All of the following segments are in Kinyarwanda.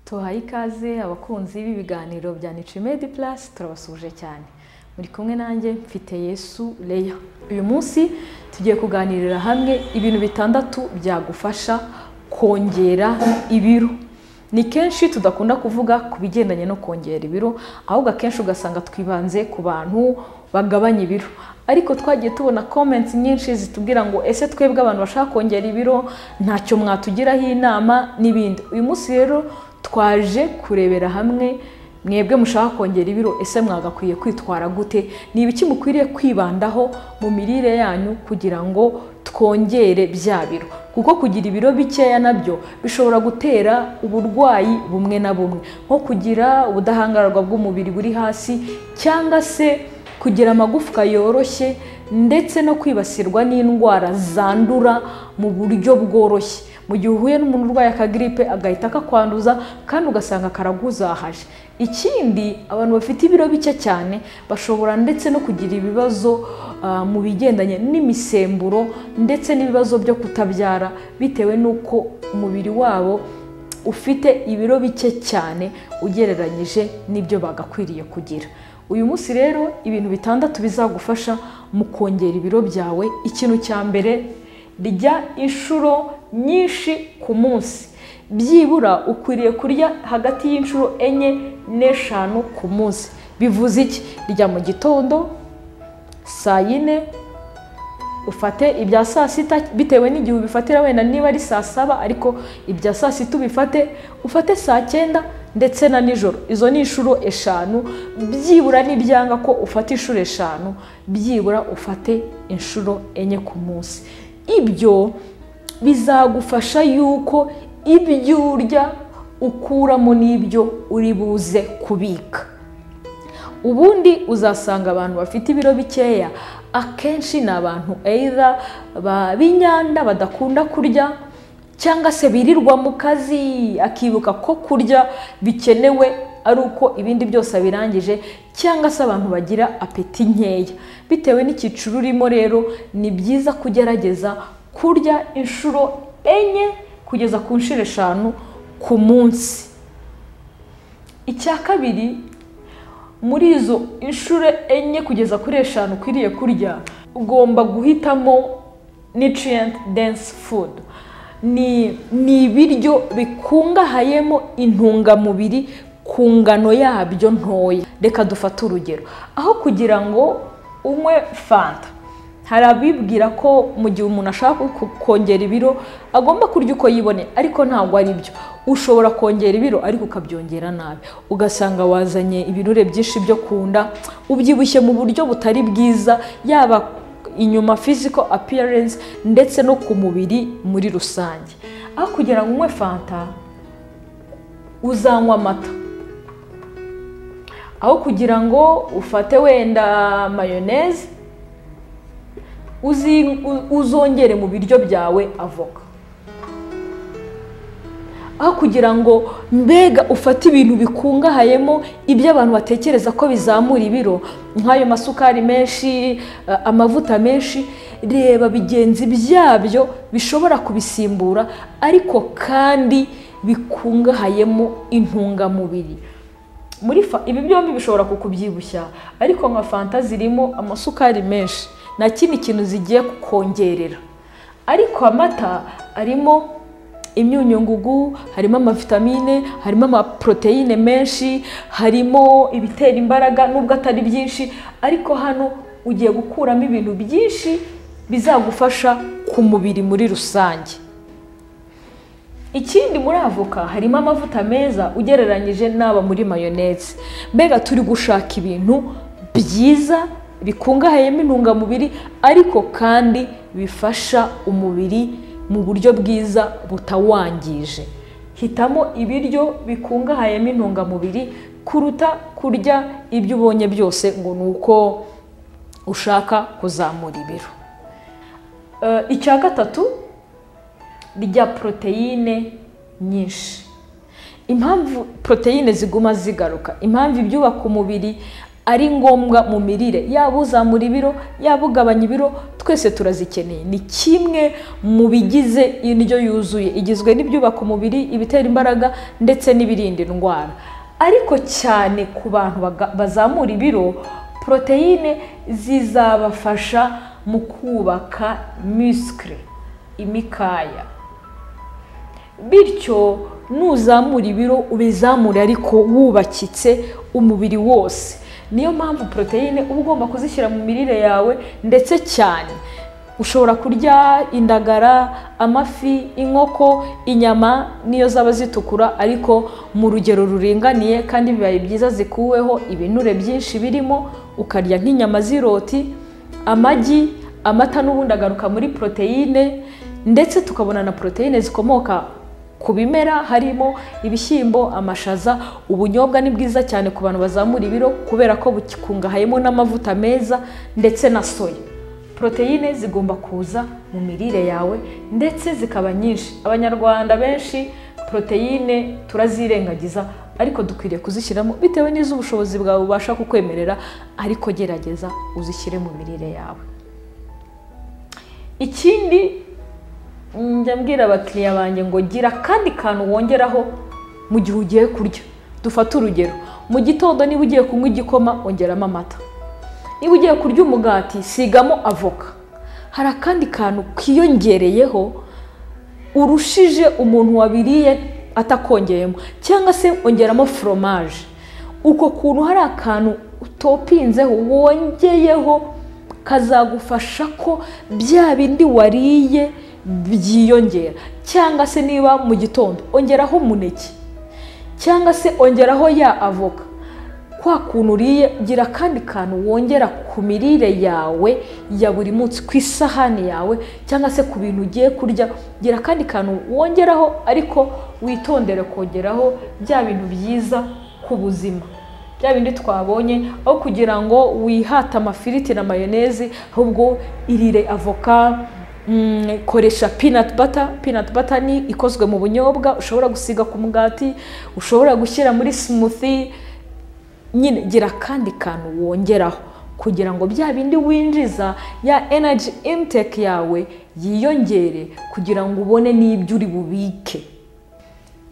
tuhaye ikaze abakunzi b'ibiganiro bya nicimedi purasi turabasuje cyane muri kumwe nanjye mfite yesu leya uyu munsi tugiye kuganirira hamwe ibintu bitandatu byagufasha kongera ibiro ni kenshi tudakunda kuvuga ku bigendanye no kongera ibiro ahubwo akenshi ugasanga twibanze ku bantu bagabanya ibiro ariko twagiye tubona komenti nyinshi zitubwira ngo ese twebwe abantu bashaka kongera ibiro ntacyo mwatugiraho inama n'ibindi uyu munsi rero twaje kurebera hamwe mwebwe mushaka kongera ibiro ese mwagakwiye kwitwara gute ni ibiki mukwiriye kwibandaho mu mirire yanyu kugira ngo twongere bya biro kuko kugira ibiro bikeya nabyo bishobora gutera uburwayi bumwe na bumwe nko kugira ubudahangarwa bw'umubiri buri hasi cyangwa se kugira amagufwa yoroshye ndetse no kwibasirwa n'indwara zandura mu buryo bworoshye mu gihe uhuye n'umuntu urwaye akagiripe agahita akakwanduza kandi ugasanga karaguzahaje ikindi abantu bafite ibiro bike cyane bashobora ndetse no kugira ibibazo mu bigendanye n'imisemburo ndetse n'ibibazo byo kutabyara bitewe n'uko umubiri wabo ufite ibiro bike cyane ugereranyije n'ibyo bagakwiriye kugira uyu munsi rero ibintu bitandatu bizagufasha mu kongera ibiro byawe ikintu cya mbere rya inshuro nyinshi ku munsi byibura ukwiriye kurya hagati y'inshuro enye n'eshanu ku munsi bivuze iki rya mu gitondo saa yine ufate ibya saa sita bitewe n'igihe ubifatira wenda niba ari saa saba ariko ibya saa sita ubifate ufate saa cyenda ndetse na nijoro izo ni inshuro eshanu byibura ntibyanga ko ufata inshuro eshanu byibura ufate inshuro enye ku munsi ibyo bizagufasha yuko ibyo urya ukuramo n'ibyo uri buze kubika ubundi uzasanga abantu bafite ibiro bikeya akenshi ni abantu eyira b'inyanda badakunda kurya cyangwa se birirwa mu kazi akibuka ko kurya bikenewe ari uko ibindi byose abirangije cyangwa se abantu bagira apeti nkeya bitewe n'icyiciro urimo rero ni byiza kugerageza kurya inshuro enye kugeza ku nshuro eshanu ku munsi icya kabiri muri izo inshuro enye kugeza kuri eshanu ukwiriye kurya ugomba guhitamo nutrient dense food ni ibiryo bikungahayemo intungamubiri ku ngano yabyo ntoya reka dufate urugero aho kugira ngo unywe fanta hari abibwira ko mu gihe umuntu ashaka kongera ibiro agomba kurya uko yibone ariko ntabwo ari byo ushobora kongera ibiro ariko ukabyongera nabi ugasanga wazanye ibirure byinshi byo ku nda ubyibushye mu buryo butari bwiza yaba inyuma physical appearance ndetse no ku mubiri muri rusange aho kugira ngo unywe fanta uzanywa amata aho kugira ngo ufate wenda mayoneze uzongere mu biryo byawe avoka aho kugira ngo mbega ufate ibintu bikungahayemo ibyo abantu batekereza ko bizamura ibiro nk'ayo masukari menshi amavuta menshi reba bigenzi byabyo bishobora kubisimbura ariko kandi bikungahayemo intungamubiri ibi byombi bishobora kukubyibushya ariko nka fanta zirimo amasukari menshi nta kindi kintu zigiye kukongerera ariko amata arimo imyunyungugu harimo amavitamine harimo amaporoteyine menshi harimo ibitera imbaraga nubwo atari byinshi ariko hano ugiye gukuramo ibintu byinshi bizagufasha ku mubiri muri rusange ikindi muri avoka harimo amavuta meza ugereranyije n'aba muri mayoneze mbega turi gushaka ibintu byiza bikungahayemo intungamubiri ariko kandi bifasha umubiri mu buryo bwiza butawangije hitamo ibiryo bikungahayemo intungamubiri kuruta kurya ibyo ubonye byose ngo ni uko ushaka kuzamura ibiro icya gatatu rya poroteyine nyinshi impamvu poroteyine ziguma zigaruka impamvu ibyubaka umubiri ari ngombwa mu mirire yaba uzamura ibiro yaba ugabanya ibiro twese turazikeneye ni kimwe mu bigize indyo yuzuye igizwe n'ibyubaka umubiri ibitera imbaraga ndetse n'ibirinda indwara ariko cyane ku bantu baga- bazamura ibiro poroteyine zizabafasha mu kubaka misikiri imikaya bityo nuzamura ibiro ubizamure ariko wubakitse umubiri wose niyo mpamvu poroteyine uba ugomba kuzishyira mu mirire yawe ndetse cyane ushobora kurya indagara amafi inkoko inyama niyo zaba zitukura ariko mu rugero ruringaniye kandi bibaye byiza zikuweho ibinure byinshi birimo ukarya nk'inyama z'iroti amagi amata n'ubundi agaruka muri poroteyine ndetse tukabona na poroteyine zikomoka ku bimera harimo ibishyimbo amashaza ubunyobwa ni bwiza cyane ku bantu bazamura ibiro kubera ko bukungahayemo n'amavuta meza ndetse na soya poroteyine zigomba kuza mu mirire yawe ndetse zikaba nyinshi abanyarwanda benshi poroteyine turazirengagiza ariko dukwiriye kuzishyiramo bitewe n'iz'ubushobozi bwawe bubasha kukwemerera ariko gerageza uzishyire mu mirire yawe ikindi njya mbwira abakiriya banjye ngo gira akandi kantu wongeraho mu gihe ugiye kurya dufate urugero mu gitondo niba ugiye kunywa igikoma ongeramo amata niba ugiye kurya umugati sigamo avoka hari akandi kantu kiyongereyeho urushije umuntu wabiriye atakongeyemo cyangwa se ongeramo foromaje uko kuntu hari akantu utopinzeho wongeyeho kazagufasha ko bya bindi wariye byiyongera cyangwa se niba mu gitondo ongeraho umuneke cyangwa se ongeraho ya avoka kwa kuntu uriye gira akandi kantu wongera ku mirire yawe ya buri munsi ku isahani yawe cyangwa se ku bintu ugiye kurya gira akandi kantu wongeraho ariko witondere kongeraho bya bintu byiza ku buzima bya bindi twabonye aho kugira ngo wihate amafiriti na mayonezi ahubwo irire avoka mm, koresha peanut butter peanut butter ni ikozwe mu bunyobwa ushobora gusiga ku mugati ushobora gushyira muri smoothie nyine gira akandi kantu wongeraho kugira ngo bya bindi winjiza ya energy intake yawe yiyongere kugira ngo ubone n'ibyo uri bubike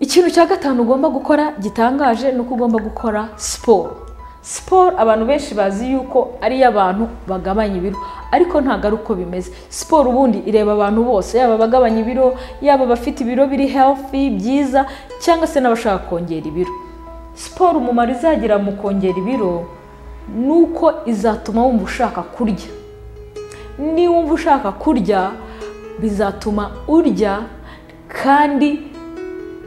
ikintu cya gatanu ugomba gukora gitangaje ni uko ugomba gukora siporo siporo abantu benshi bazi yuko ari iy'abantu bagabanya ibiro ariko ntabwo ari uko bimeze siporo ubundi ireba abantu bose yaba abagabanya ibiro yaba abafite ibiro biri healthy byiza cyangwa se n'abashaka kongera ibiro siporo umumaro izagira mu kongera ibiro ni uko izatuma wumva ushaka kurya niwumva ushaka kurya bizatuma urya kandi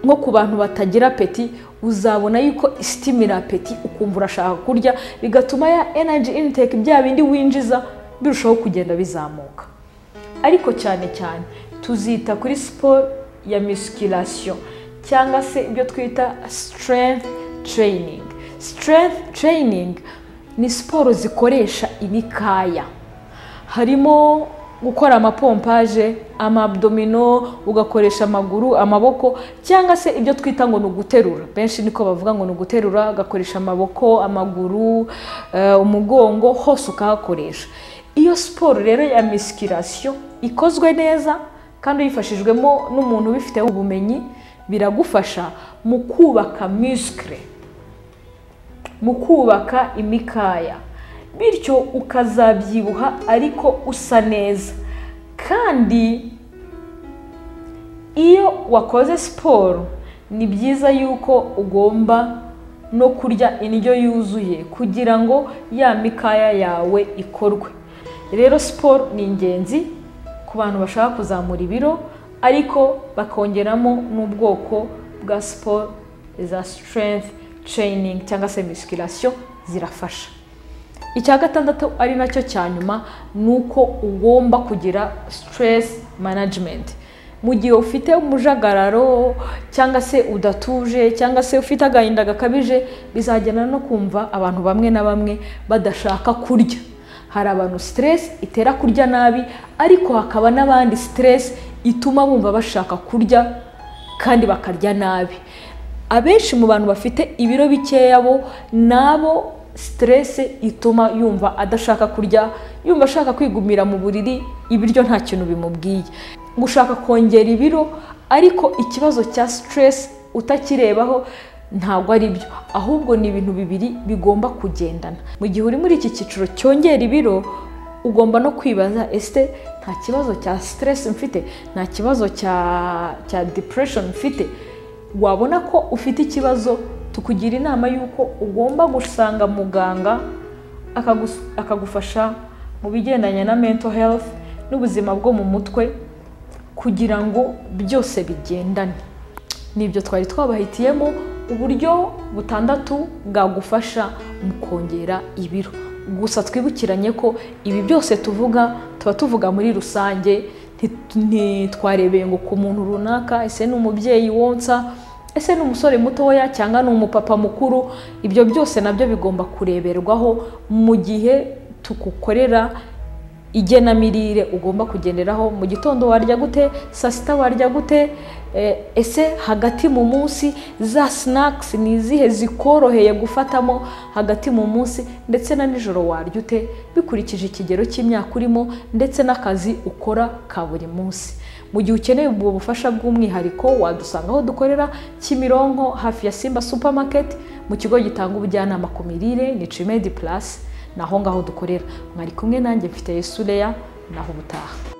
nko ku bantu batagira apeti uzabona yuko isitimira apeti ukumva urashaka kurya bigatuma ya energy intake bya bindi winjiza birushaho kugenda bizamuka ariko cyane cyane tuzita kuri siporo ya misikirasiyo cyangwa se ibyo twita strength training strength training ni siporo zikoresha imikaya harimo gukora amapompaje amadomino ugakoresha amaguru amaboko cyangwa se ibyo twita ngo ni uguterura benshi niko bavuga ngo ni uguterura ugakoresha amaboko amaguru eh, umugongo hose ukahakoresha iyo siporo rero ya misikirasiyo ikozwe neza kandi uyifashijwemo n'umuntu ubifiteho ubumenyi biragufasha mu kubaka misikire mu kubaka imikaya bityo ukazabyibuha ariko usa neza kandi iyo wakoze siporo ni byiza yuko ugomba no kurya indyo yuzuye kugira ngo ya mikaya yawe ikorwe rero siporo ni ingenzi ku bantu bashaka kuzamura ibiro ariko bakongeramo n'ubwoko bwa siporo za strength training cyangwa se misikirasiyo zirafasha icya gatandatu ari nacyo cya nyuma ni uko ugomba kugira stress management mu gihe ufite umujagararo cyangwa se udatuje cyangwa se ufite agahinda gakabije bizagenda no kumva abantu bamwe na bamwe badashaka kurya hari abantu stress itera kurya nabi ariko hakaba n'abandi stress ituma bumva bashaka kurya kandi bakarya nabi abenshi mu bantu bafite ibiro bikeya bo ni abo siteresi ituma yumva adashaka kurya yumva ashaka kwigumira mu buriri ibiryo nta kintu bimubwiye gushaka kongera ibiro ariko ikibazo cya siteresi utakirebaho ntabwo ari byo ahubwo ni ibintu bibiri bigomba kugendana mu gihe uri muri iki cyiciro cyongera ibiro ugomba no kwibaza ese nta kibazo cya siteresi mfite nta kibazo cya cya depuresheni mfite wabona ko ufite ikibazo tukugira inama y'uko ugomba gusanga muganga akagufasha mu bigendanye na mento herifu n'ubuzima bwo mu mutwe kugira ngo byose bigendane nibyo twari twabahitiyemo uburyo butandatu bwagufasha mu kongera ibiro gusa twibukiranye ko ibi byose tuvuga tuba tuvuga muri rusange ntitwarebeye ngo ku muntu runaka ese ni umubyeyi wonsa ese ni umusore mutoya cyangwa ni umupapa mukuru ibyo byose nabyo bigomba kureberwaho mu gihe tugukorera igenamirire ugomba kugenderaho mu gitondo warya gute saa sita warya gute ese hagati mu munsi za sinakisi ni izihe zikoroheye gufatamo hagati mu munsi ndetse na nijoro warya ute bikurikije ikigero cy'imyaka urimo ndetse n'akazi ukora ka buri munsi mu gihe ukeneye ubwo bufasha bw'umwihariko wadusanga aho dukorera kimironko hafi ya simba supamaketi mu kigo gitanga ubujyanama ku mirire ni cimedi purasi ni aho ngaho dukorera mwari kumwe nanjye mfite yesureya naho ubutaha